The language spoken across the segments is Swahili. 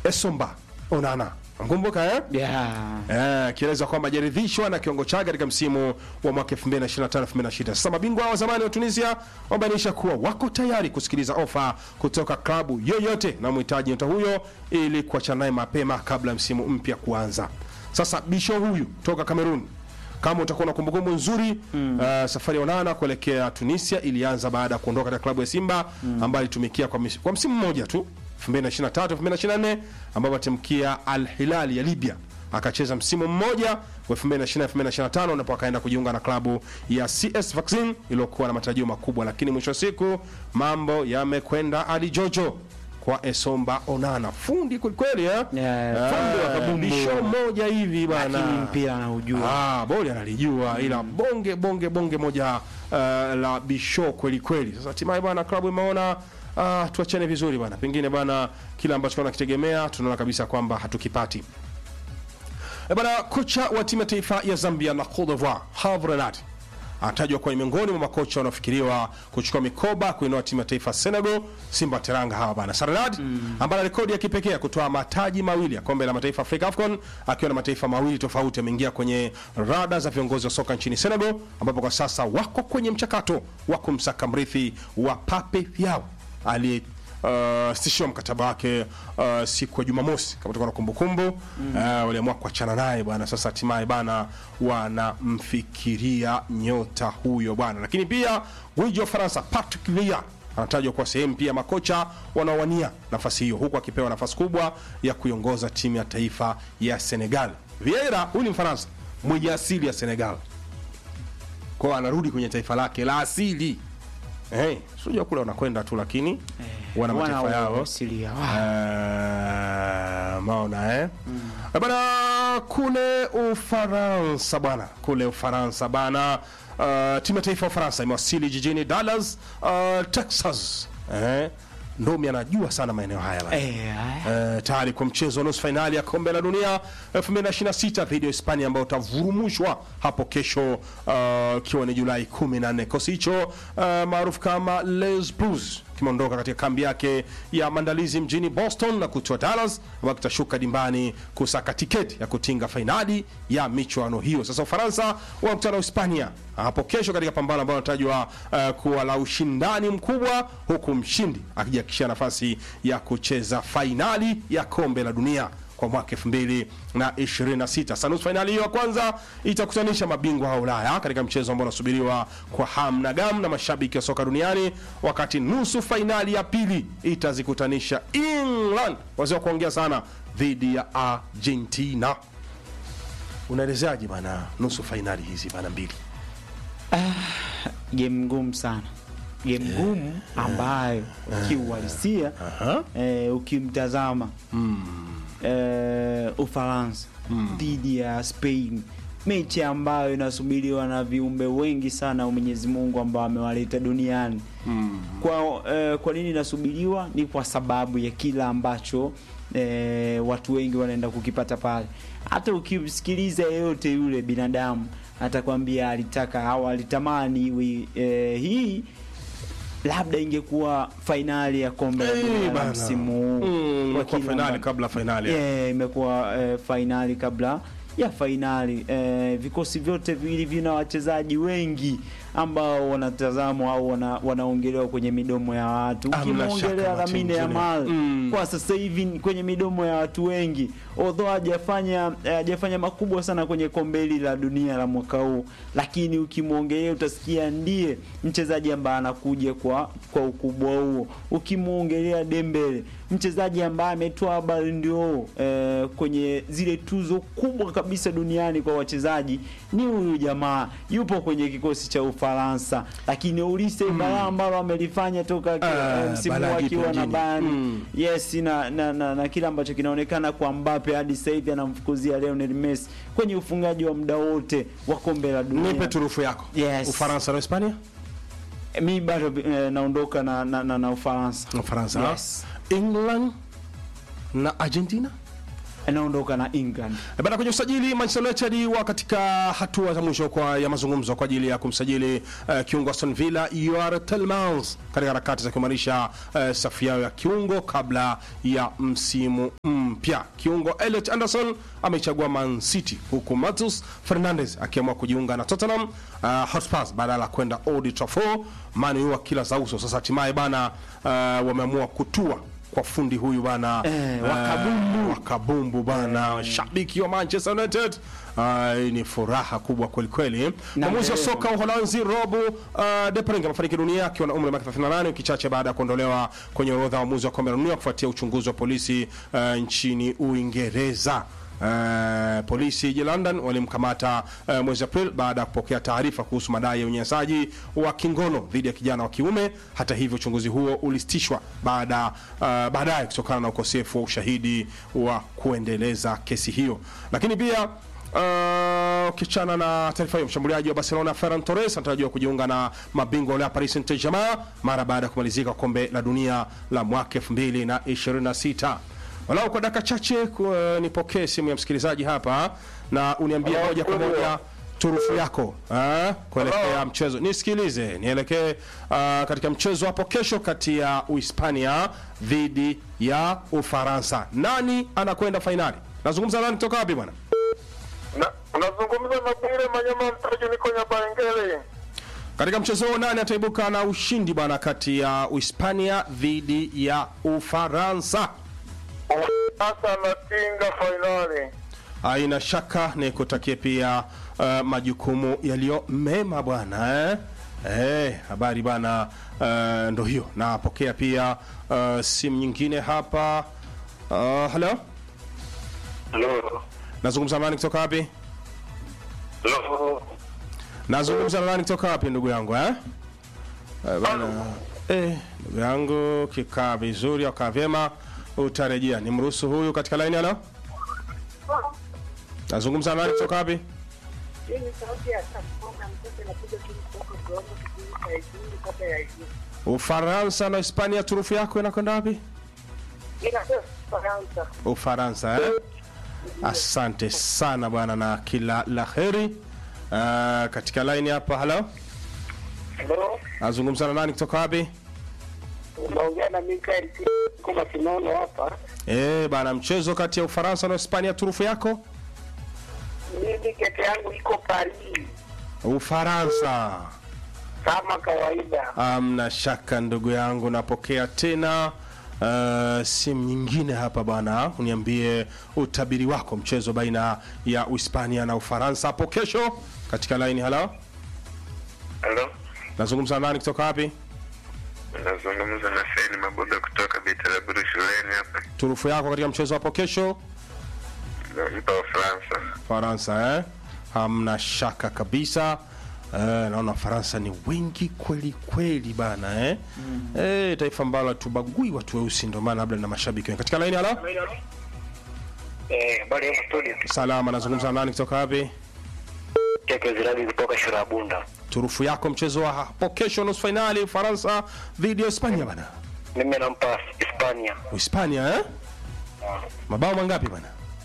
Esomba Onana. Mkumbuka eh? Yeah. Eh, akieleza kwamba hajaridhishwa na kiwango chake katika msimu wa mwaka 2025-2026. Sasa mabingwa wa zamani wa Tunisia wamebainisha kuwa wako tayari kusikiliza ofa kutoka klabu yoyote na mhitaji nyota huyo ili kuachana naye mapema kabla ya msimu mpya kuanza. Sasa bisho huyu toka Kamerun kama utakuwa na kumbukumbu nzuri mm. uh, safari ya Onana kuelekea Tunisia ilianza baada ya kuondoka katika klabu ya Simba mm. ambayo alitumikia kwa, mis- kwa msimu mmoja tu 2023 2024 ambapo atimkia Al Hilal ya Libya akacheza msimu mmoja wa 2020 2025 ndipo akaenda kujiunga na klabu ya CS Vaccine iliyokuwa na matarajio makubwa, lakini mwisho wa siku mambo yamekwenda hadi jojo kwa Esomba Onana, fundi kwelikweli eh? Yeah, fundi wa Eh, kabumbu. bisho moja hivi bana Lakini mpira anaujua. Ah, boli analijua ila bonge bonge bonge moja uh, la bisho kweli kweli. Sasa hatimaye bwana klabu imeona uh, tuachane vizuri bwana, pengine bwana kila ambacho tunakitegemea tunaona kabisa kwamba hatukipati. E bwana, kocha wa timu ya taifa ya Zambia na Cote d'Ivoire Herve Renard anatajwa kuwa ni miongoni mwa makocha wanaofikiriwa kuchukua mikoba kuinua timu ya taifa ya Senegal, Simba Teranga hawa bana. Sarnad ambaye ana rekodi ya kipekee ya kutoa mataji mawili ya kombe la mataifa Afrika AFCON akiwa na mataifa mawili tofauti, ameingia kwenye rada za viongozi wa soka nchini Senegal, ambapo kwa sasa wako kwenye mchakato wa kumsaka mrithi wa Pape Thiaw aliye uh, sitishiwa mkataba wake uh, siku ya Jumamosi kama tutakuwa na kumbukumbu mm. uh, waliamua kuachana naye bwana. Sasa hatimaye bana wanamfikiria nyota huyo bwana, lakini pia gwiji wa Faransa Patrick Vieira anatajwa kuwa sehemu pia makocha wanaowania nafasi hiyo, huku akipewa nafasi kubwa ya kuiongoza timu ya taifa ya Senegal. Vieira huyu ni Mfaransa mwenye asili ya Senegal, kwao anarudi kwenye taifa lake la asili. Hey, sijua kule wanakwenda tu lakini wana mataifa Wana yao asili yao. Eh, maona eh? Eh, bana kule Ufaransa bana, kule Ufaransa bana, uh, timu ya taifa ya Ufaransa imewasili jijini Dallas, uh, Texas. Eh, Ndomi anajua sana maeneo haya bana. Eh, Eh, tayari kwa mchezo wa nusu fainali ya kombe la dunia 2026 dhidi ya Hispania ambao utavurumushwa hapo kesho uh, ikiwa ni Julai 14. Kikosi hicho uh, maarufu kama Les Blues kimeondoka katika kambi yake ya maandalizi mjini Boston na kutoa Dallas ambao kitashuka dimbani kusaka tiketi ya kutinga fainali ya michuano hiyo. Sasa Ufaransa wanakutana na Hispania hapo kesho katika pambano ambalo linatajwa uh, kuwa la ushindani mkubwa, huku mshindi akijihakikishia nafasi ya kucheza fainali ya kombe la dunia kwa mwaka 2026. Sasa nusu fainali hiyo ya kwanza itakutanisha mabingwa wa Ulaya katika mchezo ambao unasubiriwa kwa hamu na gamu na mashabiki wa soka duniani, wakati nusu fainali ya pili itazikutanisha England, wazee wa kuongea sana, dhidi ya Argentina. Unaelezeaje bana nusu fainali hizi bana mbili? game ngumu sana game ngumu ambayo kiuhalisia eh, ukimtazama eh, Ufaransa dhidi ya Spain, mechi ambayo inasubiriwa na viumbe wengi sana wa Mwenyezi Mungu ambao amewaleta duniani. Kwa, eh, kwa nini inasubiriwa? Ni kwa sababu ya kila ambacho eh, watu wengi wanaenda kukipata pale. Hata ukimsikiliza yeyote yule binadamu atakwambia alitaka au alitamani iwe eh, hii labda ingekuwa fainali ya kombe la Eh, dunia la bana. msimu huu Mm, Kwa imekuwa kila fainali amba- kabla fainali. Eh, imekuwa eh, fainali kabla ya fainali. Eh, vikosi vyote viwili vina wachezaji wengi ambao wanatazamwa au wana, wanaongelewa kwenye midomo ya watu. Hamna shaka Ukimwongelea Martin Lamine Junior. Yamal Mm. kwa sasa hivi ni kwenye midomo ya watu wengi, although hajafanya eh, hajafanya makubwa sana kwenye kombe hili la dunia la mwaka huu, lakini ukimwongelea utasikia ndiye mchezaji ambaye anakuja kwa kwa ukubwa huo. Ukimwongelea Dembele, mchezaji ambaye ametoa Ballon d'Or eh, kwenye zile tuzo kubwa kabisa duniani kwa wachezaji, ni huyu jamaa, yupo kwenye kikosi cha Ufaransa, lakini ulise balaa ambalo amelifanya toka Ah, eh, msimu balaa akiwa jipya na mjini. Bayern Mm. yes na, na, na, na kile ambacho kinaonekana kwa Mbappe hadi sasa hivi anamfukuzia Lionel Messi kwenye ufungaji wa muda wote wa kombe la dunia. Nipe turufu yako. Yes. Ufaransa na Hispania? Mi bado eh, naondoka na, na, na, na Ufaransa. Ufaransa. Yes. England na Argentina? anaondoka na England. E Bana, kwenye usajili Manchester United wa katika hatua za mwisho kwa ya mazungumzo kwa ajili ya kumsajili uh, kiungo Aston Villa Youri Tielemans katika harakati za kuimarisha uh, safu yao ya kiungo kabla ya msimu mpya. Kiungo Elliot Anderson amechagua Man City huku Matheus Fernandes akiamua kujiunga na Tottenham uh, Hotspur badala ya kwenda Old Trafford. Man U kila za uso sasa, hatimaye bana uh, wameamua kutua kwa fundi huyu bana Eh, wakabumbu. wakabumbu bana shabiki wa Manchester United. Ah, hii ni furaha kubwa kweli kweli. Mwamuzi wa leo. soka wa Uholanzi Rob uh, De Bruyne amefariki dunia akiwa na umri wa miaka 38 wiki chache baada ya kuondolewa kwenye orodha ya waamuzi wa kombe la dunia kufuatia uchunguzi wa polisi uh, nchini Uingereza. Uh, polisi jijini London walimkamata uh, mwezi April baada ya kupokea taarifa kuhusu madai ya unyanyasaji wa kingono dhidi ya kijana wa kiume. Hata hivyo, uchunguzi huo ulisitishwa baada uh, baadaye kutokana na ukosefu wa ushahidi wa kuendeleza kesi hiyo, lakini pia Uh, ukichana na taarifa hiyo, mshambuliaji wa Barcelona Ferran Torres anatarajiwa kujiunga na mabingwa wa Paris Saint-Germain mara baada ya kumalizika kwa kombe la dunia la mwaka 2026. Walau kwa dakika chache ku- nipokee simu ya msikilizaji hapa na uniambie Hello, moja kwa studio. moja turufu yako eh, kuelekea mchezo. Nisikilize, nielekee uh, katika mchezo hapo kesho kati ya Uhispania dhidi ya Ufaransa. Nani anakwenda fainali? Nazungumza nani kutoka wapi bwana? Na- unazungumza na Bwire Manyama Mtaji, niko Nyabangele. Katika mchezo huo nani ataibuka na ushindi bwana kati ya Uhispania dhidi ya Ufaransa? Sasa natinga fainali. Haina shaka ni kutakie pia uh, majukumu yaliyo mema bwana eh? Eh, habari bana uh, ndo hiyo. Napokea pia uh, simu nyingine hapa. Uh, hello, Halo. nazungumza na nani kutoka wapi? Halo. Nazungumza na nani kutoka wapi ndugu yangu eh? Eh, bana, eh, ndugu yangu kikaa vizuri au kaa vyema utarejea. Nimruhusu huyu katika line halo. Nazungumza na nani kutoka wapi? Hii ni sauti ya Sakona mtoto anapiga simu kutoka Gombe kijiji cha Igundu kata ya Igundu. Ufaransa na Hispania, turufu yako inakwenda wapi? Ila sio Faransa. Ufaransa eh? Asante sana bwana na kila la heri. Uh, katika line hapa halo. Halo. Nazungumza na nani kutoka wapi? Unaongea na Mikael kwa Masinono hapa. Eh, bana mchezo kati ya Ufaransa na Hispania, turufu yako? Mimi kete yangu iko Paris Ufaransa. kama kawaida. Amna shaka ndugu yangu, napokea tena uh, simu nyingine hapa bwana, uniambie utabiri wako mchezo baina ya Uhispania na Ufaransa hapo kesho katika line. Halo, Halo. nazungumza na nani kutoka wapi? Nazungumza na Saini Maboga kutoka Bitaraburu shuleni hapa. Turufu yako katika mchezo hapo kesho Nampa Ufaransa. Faransa eh? Hamna shaka kabisa. Eh, naona Faransa ni wengi kweli kweli bana eh? Eh, taifa ambalo hatubagui watu weusi, ndio maana labda na mashabiki wengi katika line. Halo, Eh, bali hapo studio. salama, nazungumza na nani kutoka wapi? Teke ziradi kutoka Shurabunda. turufu yako mchezo wa hapo kesho nusu fainali Ufaransa dhidi ya Hispania bana. Mimi nampa Hispania. Hispania eh? Mabao mangapi bana?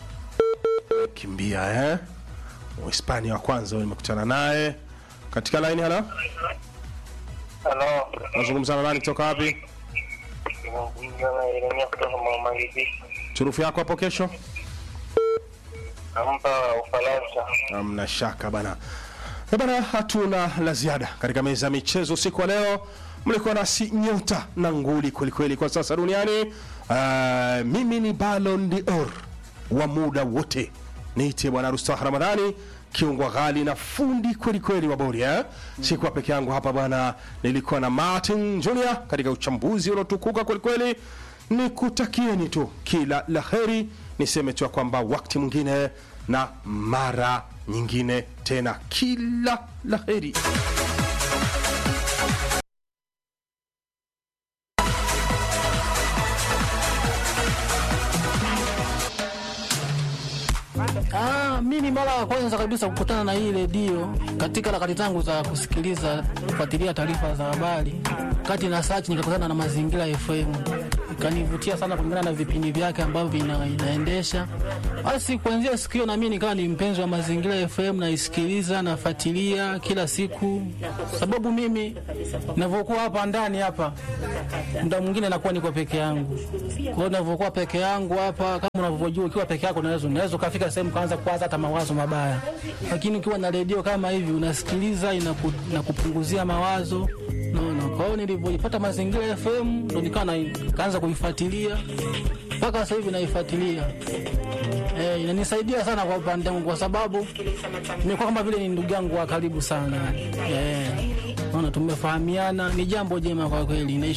Kimbia eh? Hispania wa kwanza huyo nimekutana naye katika line. Halo, Halo. nazungumza na nani kutoka wapi? Nazungumza na Yeremia kutoka Mamalizi. Turufu yako hapo kesho? Nampa Ufaransa. Hamna shaka bana. Eh bana, hatuna la ziada katika meza ya michezo usiku wa leo. Mlikuwa nasi nyota na nguli kwelikweli kwa sasa duniani. Uh, mimi ni Ballon d'Or wa muda wote, niite bwana Rustah Ramadhani kiungwa ghali na fundi kweli kweli wa bodi eh? Sikuwa peke yangu hapa bwana, nilikuwa na Martin Junior katika uchambuzi uliotukuka kweli kweli. Nikutakieni tu kila la heri, niseme tu ya kwamba wakati mwingine na mara nyingine tena, kila la heri. Ah, mimi mara ya kwanza kabisa kukutana na hii redio katika harakati zangu za kusikiliza kufuatilia taarifa za habari, kati na search nikakutana na Mazingira FM kanivutia sana kulingana na vipindi vyake ambavyo vina, inaendesha. Basi kuanzia siku hiyo na mimi nikawa ni mpenzi wa Mazingira FM, naisikiliza nafuatilia kila siku, sababu mimi ninavyokuwa hapa ndani hapa, muda mwingine nakuwa niko peke yangu. Kwa hiyo ninavyokuwa peke yangu hapa, kama unavyojua, ukiwa peke yako unaweza unaweza ukafika sehemu kaanza kuwaza hata mawazo mabaya, lakini ukiwa na redio kama hivi unasikiliza, inaku, inakupunguzia mawazo naona. Kwa hiyo nilivyoipata Mazingira FM ndo nikawa na- nikaanza kuifuatilia mpaka sasa hivi naifuatilia. Eh, inanisaidia sana kwa upande wangu kwa sababu nimekuwa kama vile ni ndugu yangu wa karibu sana. Eh, naona tumefahamiana, ni jambo jema kwa kweli. Naish